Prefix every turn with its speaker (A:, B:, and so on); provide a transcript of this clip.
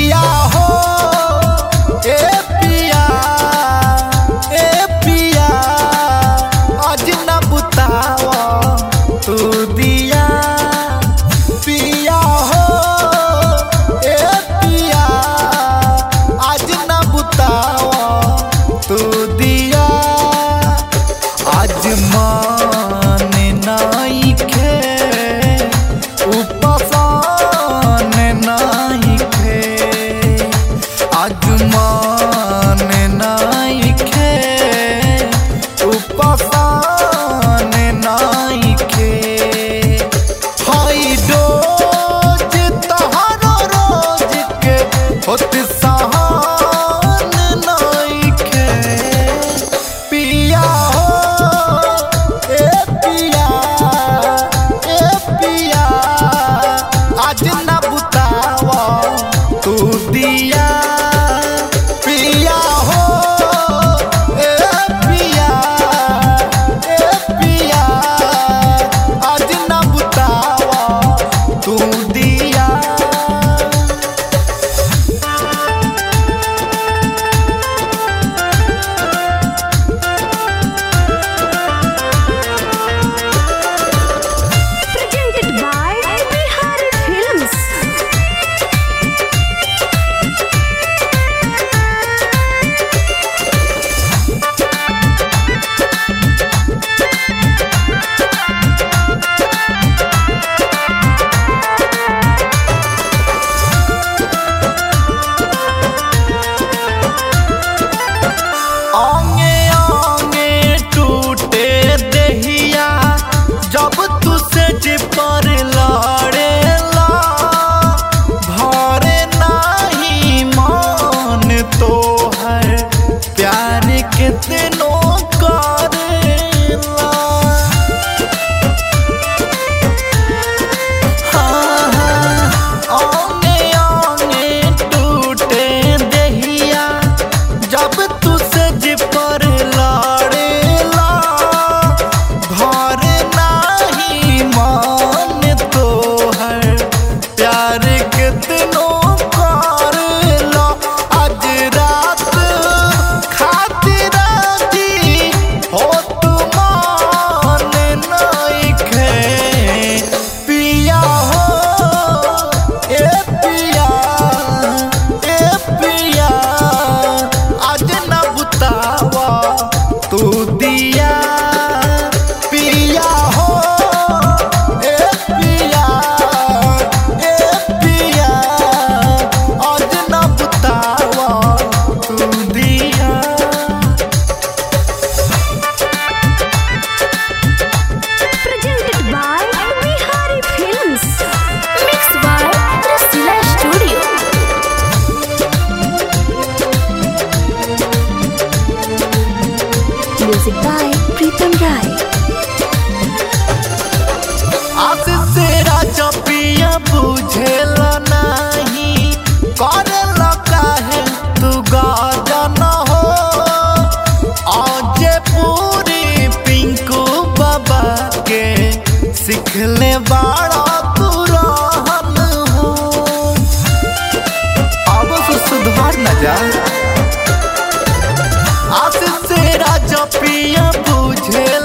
A: पिया हो ए पिया ए पिया आज न बुतावा तू दिया पिया हो ए पिया आज न बुतावा तू दिया आज मान नाई खे उपसान नाई खे आज मान नाई खे उपसान नाई खे हाई डोज तहारो रोज के होत सहान नइखे पिया हो ए पिया ए पिया आज न बुतावा तू दिया पिया हो ए पिया ए पिया आज न बुतावा तू दिया
B: Presented by Bihari Films.
A: आंगे आंगे टूटे दहिया जब तुसे पर लड़ेला भरे नाही मान तो है प्यार कितनों करेला हाँ, हाँ, आंगे आंगे टूटे दहिया जब तुसे पर लड़ेला घर नाही मान तो है प्यार कितनों करला आज रात खातिर जी हो तुमान नइखे पिया हो ए पिया ए पिया आज न बुतावा तू दिया पिया हो ए पिया ए पिया आज न बुतावा तू दिया
B: Presented by Bihari Films. Mixed by Rasila Studio. Music by Pritam Rai.
A: आशीष तेरा चपिया बुझेला नहीं करेला काहे तू गाजन हो आज पूरी पिंकू बाबा के सिखले बाड़ा तू रहन हो अब से सुधार न जा आशीष तेरा चपिया बुझे